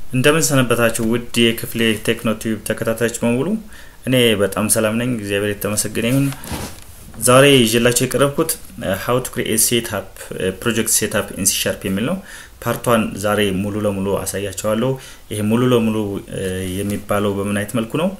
እንደምን ሰነበታችሁ ውድ የክፍሌ ቴክኖ ቲዩብ ተከታታዮች በሙሉ እኔ በጣም ሰላም ነኝ እግዚአብሔር የተመሰገነ ይሁን ዛሬ ይዤላቸው የቀረብኩት ሀው ቱ ክሪኤት ሴትፕ ፕሮጀክት ሴትፕ ኢን ሲ ሻርፕ የሚል ነው ፓርቷን ዛሬ ሙሉ ለሙሉ አሳያቸዋለሁ ይሄ ሙሉ ለሙሉ የሚባለው በምን አይነት መልኩ ነው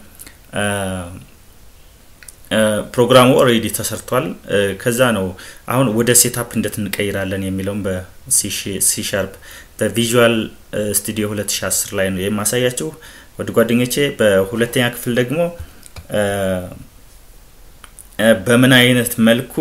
ፕሮግራሙ ኦልሬዲ ተሰርቷል ከዛ ነው አሁን ወደ ሴታፕ እንዴት እንቀይራለን የሚለውም በሲ ሻርፕ በቪዥዋል ስቱዲዮ 2010 ላይ ነው የማሳያችሁ ወደ ጓደኞቼ በሁለተኛ ክፍል ደግሞ በምን አይነት መልኩ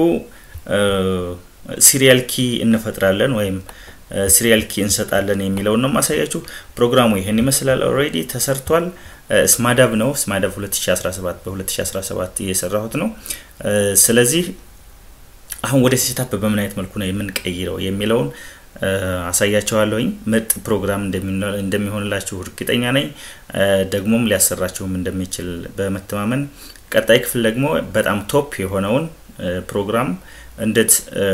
ሲሪያል ኪ እንፈጥራለን ወይም ሲሪያል ኪ እንሰጣለን የሚለውን ነው ማሳያችሁ ፕሮግራሙ ይህን ይመስላል ኦልሬዲ ተሰርቷል ስማዳብ ነው ስማዳብ 2017 በ2017 እየሰራሁት ነው ስለዚህ አሁን ወደ ሴታፕ በምን አይነት መልኩ ነው የምንቀይረው የሚለውን አሳያቸዋለሁኝ ምርጥ ፕሮግራም እንደሚሆንላችሁ እርግጠኛ ነኝ ደግሞም ሊያሰራችሁም እንደሚችል በመተማመን ቀጣይ ክፍል ደግሞ በጣም ቶፕ የሆነውን ፕሮግራም እንዴት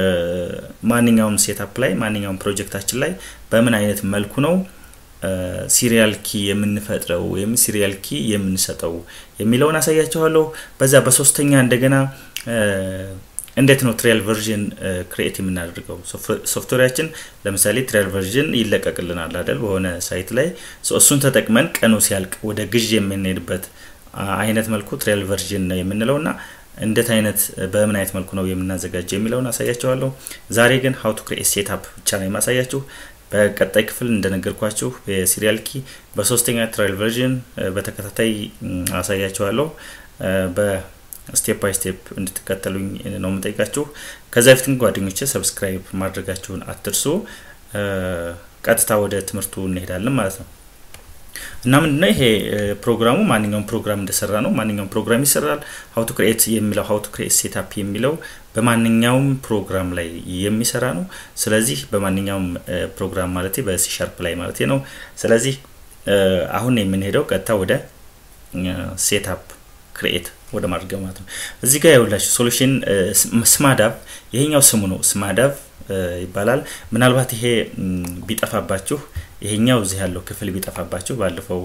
ማንኛውም ሴታፕ ላይ ማንኛውም ፕሮጀክታችን ላይ በምን አይነት መልኩ ነው ሲሪያል ኪ የምንፈጥረው ወይም ሲሪያል ኪ የምንሰጠው የሚለውን አሳያቸዋለሁ በዛ በሶስተኛ እንደገና እንዴት ነው ትሪያል ቨርዥን ክሪኤት የምናደርገው ሶፍትዌራችን ለምሳሌ ትሪያል ቨርዥን ይለቀቅልናል አይደል በሆነ ሳይት ላይ እሱን ተጠቅመን ቀኑ ሲያልቅ ወደ ግዥ የምንሄድበት አይነት መልኩ ትሪያል ቨርዥን ነው የምንለው እና እንዴት አይነት በምን አይነት መልኩ ነው የምናዘጋጀው የሚለውን አሳያቸዋለሁ ዛሬ ግን ሀው ቱ ክሪኤት ሴታፕ ብቻ ነው የማሳያችሁ በቀጣይ ክፍል እንደነገርኳችሁ የሲሪያል ኪ በሶስተኛ ትራይል ቨርዥን በተከታታይ አሳያችኋለሁ በስቴፕ ባይ ስቴፕ እንድትከተሉኝ ነው የምጠይቃችሁ ከዛ በፊት ግን ጓደኞቼ ሰብስክራይብ ማድረጋችሁን አትርሱ ቀጥታ ወደ ትምህርቱ እንሄዳለን ማለት ነው እና ምንድነው ይሄ ፕሮግራሙ ማንኛውም ፕሮግራም እንደሰራ ነው ማንኛውም ፕሮግራም ይሰራል ሀው ቱ ክሪኤት የሚለው ሀው ቱ ክሪኤት ሴታፕ የሚለው በማንኛውም ፕሮግራም ላይ የሚሰራ ነው ስለዚህ በማንኛውም ፕሮግራም ማለት በሲ ሻርፕ ላይ ማለት ነው ስለዚህ አሁን የምንሄደው ቀጥታ ወደ ሴታፕ ክሪኤት ወደ ማድረግ ማለት ነው እዚህ ጋር ያውላችሁ ሶሉሽን ስማዳብ ይሄኛው ስሙ ነው ስማዳብ ይባላል ምናልባት ይሄ ቢጠፋባችሁ ይሄኛው እዚህ ያለው ክፍል ቢጠፋባችሁ ባለፈው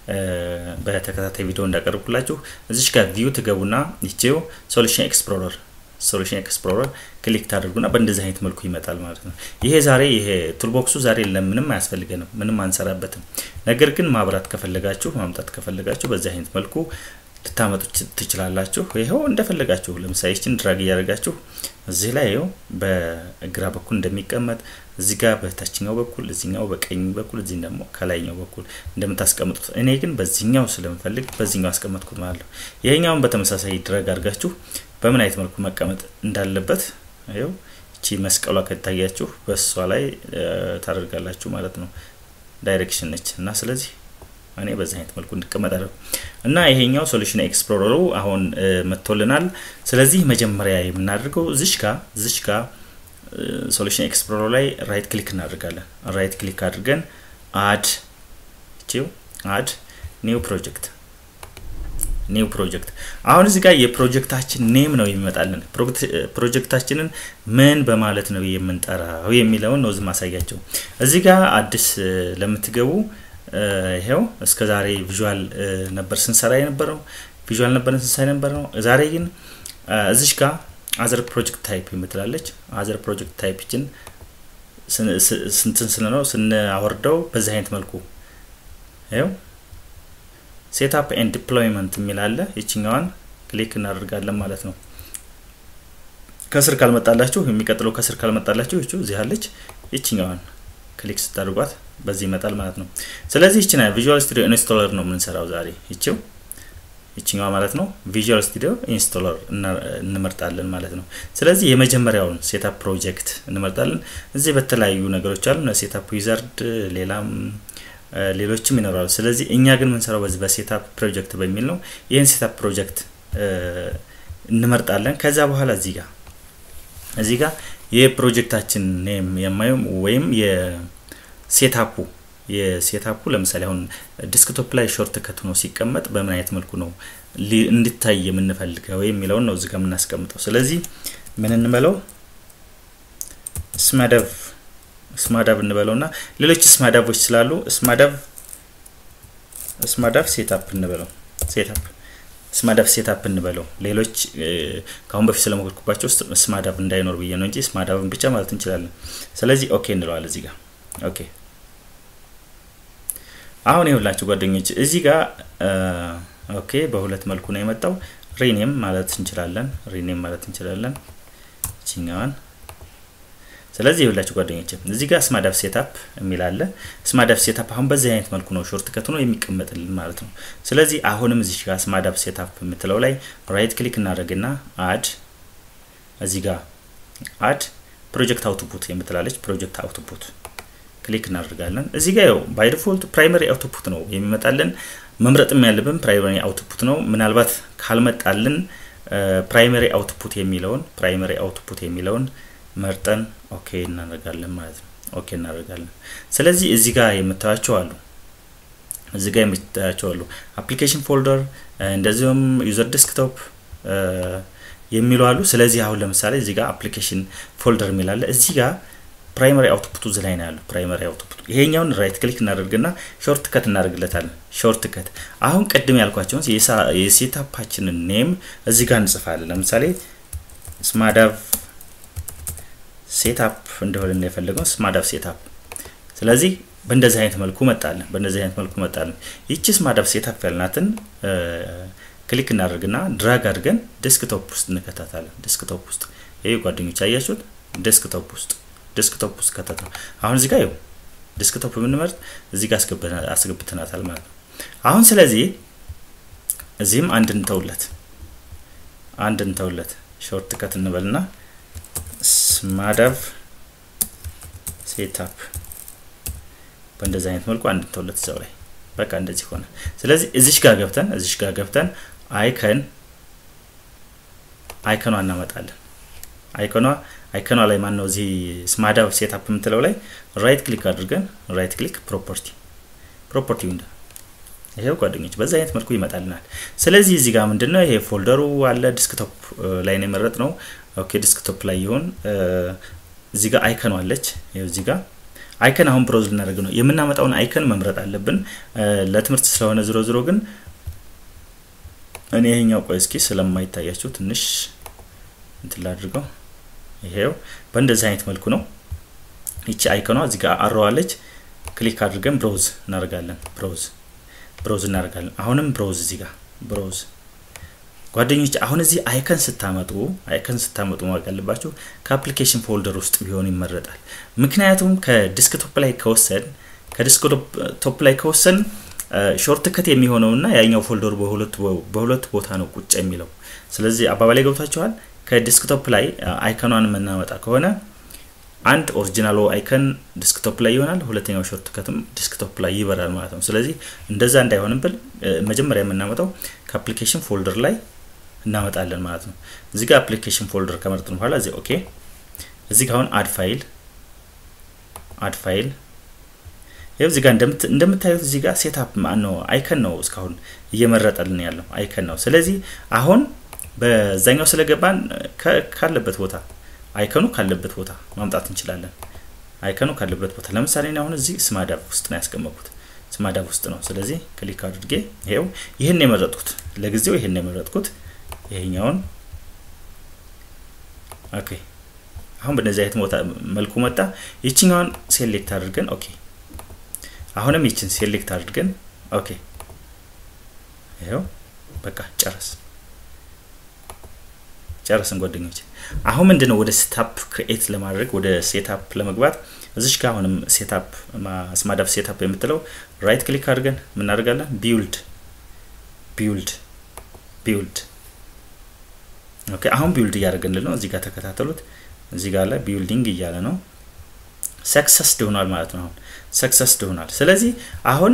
በተከታታይ ቪዲዮ እንዳቀርብኩላችሁ እዚች ጋር ቪው ትገቡና ይቼው ሶሉሽን ኤክስፕሎረር ሶሉሽን ኤክስፕሎረር ክሊክ ታደርጉና በእንደዚህ አይነት መልኩ ይመጣል ማለት ነው ይሄ ዛሬ ይሄ ቱልቦክሱ ዛሬ ለምንም አያስፈልገንም ምንም አንሰራበትም ነገር ግን ማብራት ከፈለጋችሁ ማምጣት ከፈለጋችሁ በዚህ አይነት መልኩ ልታመጡ ትችላላችሁ ይኸው እንደፈለጋችሁ ለምሳሌ ችን ድራግ እያደረጋችሁ እዚህ ላይ ይኸው በግራ በኩል እንደሚቀመጥ እዚህ ጋር በታችኛው በኩል እዚኛው በቀኝ በኩል እዚህ ደግሞ ከላይኛው በኩል እንደምታስቀምጡት እኔ ግን በዚህኛው ስለምፈልግ በዚህኛው አስቀመጥኩት ማለት ነው ይሄኛውን በተመሳሳይ ድረግ አድርጋችሁ በምን አይነት መልኩ መቀመጥ እንዳለበት ይኸው እቺ መስቀሏ ከታያችሁ በእሷ ላይ ታደርጋላችሁ ማለት ነው ዳይሬክሽን ነች እና ስለዚህ እኔ በዚህ አይነት መልኩ እንድቀመጥ አደረጉ እና ይሄኛው ሶሉሽን ኤክስፕሎረሩ አሁን መጥቶልናል ስለዚህ መጀመሪያ የምናደርገው እዚሽ ጋር እዚሽ ጋር ሶሉሽን ኤክስፕሎረር ላይ ራይት ክሊክ እናደርጋለን ራይት ክሊክ አድርገን አድ ቺው አድ ኒው ፕሮጀክት ኒው ፕሮጀክት አሁን እዚህ ጋር የፕሮጀክታችን ኔም ነው የሚመጣልን ፕሮጀክታችንን ምን በማለት ነው የምንጠራው የሚለውን ነው ማሳያቸው እዚህ ጋር አዲስ ለምትገቡ ይሄው እስከ ዛሬ ቪዥዋል ነበር ስንሰራ የነበረው ቪዥዋል ነበርን ስንሰራ የነበር ነው ዛሬ ግን እዚሽ ጋር አዘር ፕሮጀክት ታይፕ የምትላለች አዘር ፕሮጀክት ታይፕችን ስንትን ስንነው ስናወርደው በዚህ አይነት መልኩ ይው ሴትፕ ኤንድ ዲፕሎይመንት የሚል አለ ይችኛዋን ክሊክ እናደርጋለን ማለት ነው ከስር ካልመጣላችሁ የሚቀጥለው ከስር ካልመጣላችሁ ይቺ እዚህ አለች ይችኛዋን ክሊክ ስታደርጓት በዚህ ይመጣል ማለት ነው ስለዚህ ይችና ቪዥዋል ስቱዲዮ ኢንስቶለር ነው የምንሰራው ዛሬ ይችው ይችኛዋ ማለት ነው ቪዥዋል ስቱዲዮ ኢንስቶለር እንመርጣለን ማለት ነው ስለዚህ የመጀመሪያውን ሴታፕ ፕሮጀክት እንመርጣለን እዚህ በተለያዩ ነገሮች አሉ ሴታፕ ዊዛርድ ሌላም ሌሎችም ይኖራሉ ስለዚህ እኛ ግን ምንሰራው በዚህ በሴታፕ ፕሮጀክት በሚል ነው ይህን ሴታፕ ፕሮጀክት እንመርጣለን ከዛ በኋላ እዚህ ጋር እዚህ ጋር የፕሮጀክታችን ኔም የማየው ወይም የሴታፑ የሴታፑ ለምሳሌ አሁን ዲስክቶፕ ላይ ሾርት ከት ሆኖ ሲቀመጥ በምን አይነት መልኩ ነው እንዲታይ የምንፈልገው የሚለውን ነው እዚጋ የምናስቀምጠው ስለዚህ ምን እንበለው ስማደቭ ስማዳብ እንበለው ና ሌሎች ስማዳቦች ስላሉ ስማዳብ ስማዳፍ ሴታፕ እንበለው ሴታፕ ስማዳፍ ሴታፕ እንበለው ሌሎች ከአሁን በፊት ስለሞከርኩባቸው ስማዳፍ እንዳይኖር ብዬ ነው እንጂ ስማዳፍን ብቻ ማለት እንችላለን ስለዚህ ኦኬ እንለዋል እዚህ ጋር ኦኬ አሁን ይሁላችሁ ጓደኞች እዚህ ጋር ኦኬ በሁለት መልኩ ነው የመጣው ሪኔም ማለት እንችላለን ሪኔም ማለት እንችላለን ችኛዋን ስለዚህ ይሁላችሁ ጓደኞች እዚህ ጋር ስማዳፍ ሴታፕ የሚል አለ ስማዳፍ ሴታፕ አሁን በዚህ አይነት መልኩ ነው ሾርት ከት ነው የሚቀመጥልን ማለት ነው ስለዚህ አሁንም እዚህ ጋር ስማዳፍ ሴታፕ የምትለው ላይ ራይት ክሊክ እናደርግና አድ እዚህ ጋር አድ ፕሮጀክት አውትፑት የምትላለች ፕሮጀክት አውትፑት ክሊክ እናደርጋለን እዚህ ጋር ያው ባይ ዲፎልት ፕራይመሪ አውትፑት ነው የሚመጣልን መምረጥም ያለብን ፕራይመሪ አውትፑት ነው ምናልባት ካልመጣልን ፕራይመሪ አውትፑት የሚለውን ፕራይመሪ አውትፑት የሚለውን መርጠን ኦኬ እናደርጋለን ማለት ነው ኦኬ እናደርጋለን ስለዚህ እዚህ ጋር የምታያቸው አሉ እዚህ ጋር የምታያቸው አሉ አፕሊኬሽን ፎልደር እንደዚሁም ዩዘር ዴስክቶፕ የሚሉ አሉ ስለዚህ አሁን ለምሳሌ እዚህ ጋር አፕሊኬሽን ፎልደር የሚላለ እዚህ ጋር ፕራይመሪ አውትፑቱ እዚህ ላይ ነው ያለው ፕራይመሪ አውትፑቱ ይሄኛውን ራይት ክሊክ እናደርግና ሾርት ከት እናደርግለታለን ሾርት ከት አሁን ቅድም ያልኳቸውን የሴታፓችንን ኔም እዚህ ጋር እንጽፋለን ለምሳሌ ስማዳቭ ሴታፕ እንደሆነ የፈለገው ስማዳቭ ሴታፕ ስለዚህ በእንደዚህ አይነት መልኩ መጣለን በእንደዚህ አይነት መልኩ መጣለን ይቺ ስማዳቭ ሴታፕ ያልናትን ክሊክ እናደርግና ድራግ አድርገን ዴስክቶፕ ውስጥ እንከታታለን ዴስክቶፕ ውስጥ ይሄ ጓደኞች አያችሁት ዴስክቶፕ ውስጥ ዴስክቶፕ ውስጥ ከተት ነው አሁን እዚህ ጋር ይኸው ዴስክቶፕ ብንመርጥ እዚህ ጋር አስገብተናታል ማለት ነው አሁን ስለዚህ እዚህም አንድ እንተውለት አንድ እንተውለት ሾርት ከት እንበልና ስማዳቭ ሴታፕ በእንደዚህ አይነት መልኩ አንድ እንተውለት እዛው ላይ በቃ እንደዚህ ሆነ ስለዚህ እዚሽ ጋር ገብተን እዚሽ ጋር ገብተን አይከን አይከኗ እናመጣለን አይከኗ አይከኗ ላይ ማን ነው እዚህ ስማዳ ሴታፕ የምትለው ላይ ራይት ክሊክ አድርገን ራይት ክሊክ ፕሮፐርቲ ፕሮፐርቲ ዊንዶ ይሄው ጓደኞች በዛ አይነት መልኩ ይመጣልናል ስለዚህ እዚህ ጋር ምንድነው ይሄ ፎልደሩ አለ ዲስክቶፕ ላይ ነው የመረጥ ነው ኦኬ ዲስክቶፕ ላይ ይሁን እዚህ ጋር አይከኗ አለች ይሄው እዚህ ጋር አይከን አሁን ብሮዝ ልናደርግ ነው የምናመጣውን አይከን መምረጥ አለብን ለትምህርት ስለሆነ ዝሮ ዝሮ ግን እኔ ይሄኛው ቆይ እስኪ ስለማይታያችሁ ትንሽ እንትን ላድርገው ይሄው በእንደዚህ አይነት መልኩ ነው ይቺ አይከኗ እዚህ ጋር አረዋለች ክሊክ አድርገን ብሮዝ እናደርጋለን ብሮዝ ብሮዝ እናደርጋለን አሁንም ብሮዝ እዚህ ጋር ብሮዝ ጓደኞች አሁን እዚህ አይከን ስታመጡ አይከን ስታመጡ ማወቅ ያለባችሁ ከአፕሊኬሽን ፎልደር ውስጥ ቢሆን ይመረጣል ምክንያቱም ከዲስክቶፕ ላይ ከወሰን ከዲስክቶፕ ላይ ከወሰን ሾርት ከት የሚሆነውና ያኛው ፎልደሩ በሁለት ቦታ ነው ቁጭ የሚለው ስለዚህ አባባላይ ገብታችኋል ከዲስክቶፕ ላይ አይከኗን የምናመጣ ከሆነ አንድ ኦሪጂናሉ አይከን ዲስክቶፕ ላይ ይሆናል ሁለተኛው ሾርት ከትም ዲስክቶፕ ላይ ይበራል ማለት ነው ስለዚህ እንደዛ እንዳይሆንብን መጀመሪያ የምናመጣው ከአፕሊኬሽን ፎልደር ላይ እናመጣለን ማለት ነው እዚህ ጋር አፕሊኬሽን ፎልደር ከመረጥን በኋላ እዚህ ኦኬ እዚህ ጋር አሁን አድ ፋይል አድ ፋይል ይኸው እዚህ ጋር እንደምታዩት እዚህ ጋር ሴታፕ ማን ነው አይከን ነው እስካሁን እየመረጠልን ያለው አይከን ነው ስለዚህ አሁን በዛኛው ስለገባን ካለበት ቦታ አይከኑ ካለበት ቦታ ማምጣት እንችላለን አይከኑ ካለበት ቦታ ለምሳሌ አሁን እዚህ ስማዳብ ውስጥ ነው ያስቀመጥኩት ስማዳብ ውስጥ ነው ስለዚህ ክሊክ አድርጌ ይሄው ይህን የመረጥኩት ለጊዜው ይህን የመረጥኩት ይሄኛውን ኦኬ አሁን በነዚህ አይነት ቦታ መልኩ መጣ ይችኛውን ሴሌክት አድርገን ኦኬ አሁንም ይችን ሴሌክት አድርገን ኦኬ ይሄው በቃ ጨረስ ጨረስን ጓደኞች አሁን ምንድነው ወደ ሴታፕ ክሬኤት ለማድረግ ወደ ሴታፕ ለመግባት እዚሽ ጋር አሁንም ሴታፕ ስማዳፍ ሴታፕ የምትለው ራይት ክሊክ አድርገን ምናደርጋለን ቢውልድ ቢውልድ ቢውልድ ኦኬ አሁን ቢውልድ እያደረገንል ነው እዚህ ጋር ተከታተሉት እዚህ ጋር ላይ ቢውልዲንግ እያለ ነው ሰክሰስ ሆኗል ማለት ነው አሁን ሰክሰስ ሆኗል ስለዚህ አሁን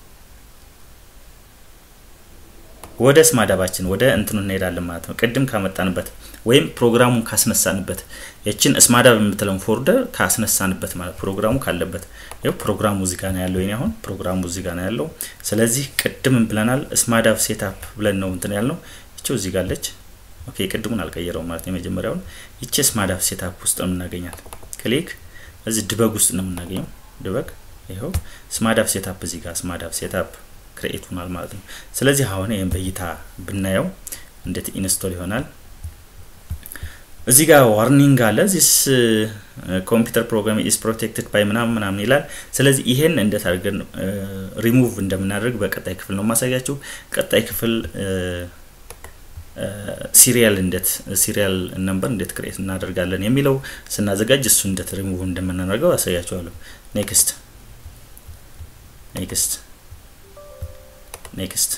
ወደ ስማዳባችን ወደ እንትኑ እንሄዳለን ማለት ነው ቅድም ካመጣንበት ወይም ፕሮግራሙን ካስነሳንበት የችን ስማዳብ የምትለውን ፎልደር ካስነሳንበት ማለት ፕሮግራሙ ካለበት ይው ፕሮግራሙ እዚህ ጋር ነው ያለው ይኔ አሁን ፕሮግራሙ እዚህ ጋር ነው ያለው ስለዚህ ቅድም ብለናል ስማዳብ ሴታፕ ብለን ነው እንትን ያልነው ይቸው እዚህ ጋር አለች ኦኬ ቅድሙን አልቀየረውም ማለት ነው የመጀመሪያውን ይቺ ስማዳብ ሴታፕ ውስጥ ነው የምናገኛት ክሊክ እዚህ ድበግ ውስጥ ነው የምናገኘው ድበግ ይኸው ስማዳብ ሴታፕ እዚህ ጋር ስማዳብ ሴታፕ ክሬኤት ሆኗል ማለት ነው። ስለዚህ አሁን ይህም በእይታ ብናየው እንዴት ኢንስቶል ይሆናል። እዚህ ጋር ዋርኒንግ አለ ዚስ ኮምፒውተር ፕሮግራም ኢዝ ፕሮቴክትድ ባይ ምናምን ምናምን ይላል። ስለዚህ ይሄን እንዴት አድርገን ሪሙቭ እንደምናደርግ በቀጣይ ክፍል ነው ማሳያችሁ። ቀጣይ ክፍል ሲሪያል እንዴት ሲሪያል ነምበር እንዴት ክሬት እናደርጋለን የሚለው ስናዘጋጅ እሱ እንዴት ሪሙቭ እንደምናደርገው አሳያችኋለሁ። ኔክስት ኔክስት ኔክስት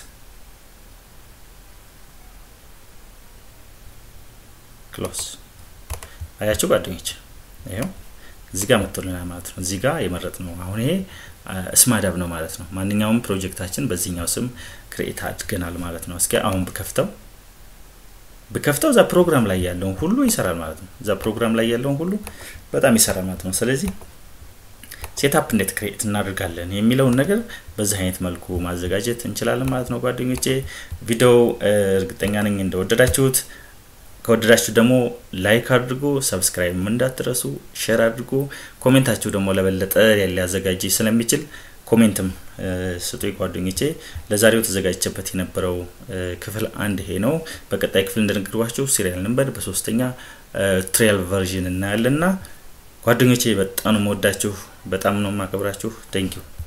ክሎስ አያችሁ ጓደኞች፣ ይኸው እዚህ ጋር መጥቶልናል ማለት ነው። እዚህ ጋር የመረጥ ነው አሁን ይሄ ስማዳብ ነው ማለት ነው። ማንኛውም ፕሮጀክታችን በዚህኛው ስም ክሬኤት አድርገናል ማለት ነው። እስኪ አሁን ብከፍተው ብከፍተው እዛ ፕሮግራም ላይ ያለውን ሁሉ ይሰራል ማለት ነው። እዛ ፕሮግራም ላይ ያለውን ሁሉ በጣም ይሰራል ማለት ነው። ስለዚህ ሴታፕ እንዴት ክሬኤት እናደርጋለን የሚለውን ነገር በዚህ አይነት መልኩ ማዘጋጀት እንችላለን ማለት ነው። ጓደኞቼ ቪዲዮው እርግጠኛ ነኝ እንደወደዳችሁት ከወደዳችሁ ደግሞ ላይክ አድርጉ፣ ሰብስክራይብ እንዳትረሱ፣ ሼር አድርጉ። ኮሜንታችሁ ደግሞ ለበለጠ ሊያዘጋጅ ስለሚችል ኮሜንትም ስጡ ጓደኞቼ። ለዛሬው ተዘጋጅቼበት የነበረው ክፍል አንድ ይሄ ነው። በቀጣይ ክፍል እንደነገርኳችሁ ሲሪያል ነምበር በሶስተኛ ትሪያል ቨርዥን እናያለንና ጓደኞቼ በጣም ነው የምወዳችሁ፣ በጣም ነው የማከብራችሁ። ቴንኪው